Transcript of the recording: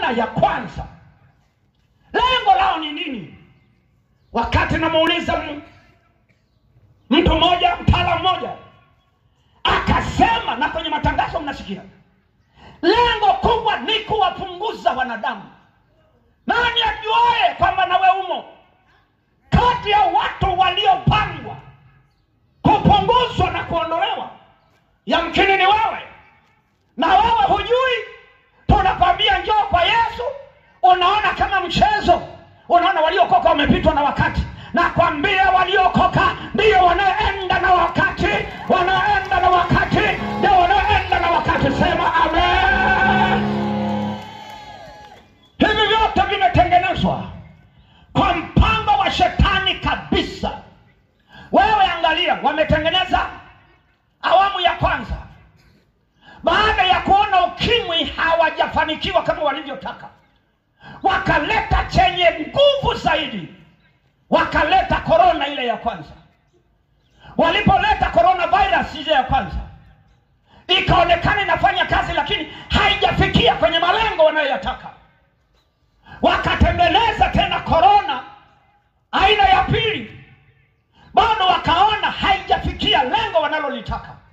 korona ya kwanza lengo lao ni nini wakati namuuliza m- mtu mmoja mtaalamu mmoja akasema na kwenye matangazo mnasikia lengo kubwa ni kuwapunguza wanadamu nani ajuaye kwamba nawe umo kati ya watu waliopangwa kupunguzwa na kuondolewa yamkini ni wewe na wewe hujui tunakwambia njoo kwa yesu unaona kama mchezo unaona waliokoka wamepitwa na wakati nakwambia waliokoka ndio wanaoenda na wakati wanaoenda na wakati ndio wanaoenda na wakati sema amen hivi vyote vimetengenezwa kwa mpango wa shetani kabisa wewe angalia wametengeneza awamu ya kwanza baada ya kuona ukimwi hawajafanikiwa kama walivyotaka wakaleta chenye nguvu zaidi wakaleta korona ile ya kwanza walipoleta corona virus ile ya kwanza ikaonekana inafanya kazi lakini haijafikia kwenye malengo wanayoyataka wakatengeneza tena korona aina ya pili bado wakaona haijafikia lengo wanalolitaka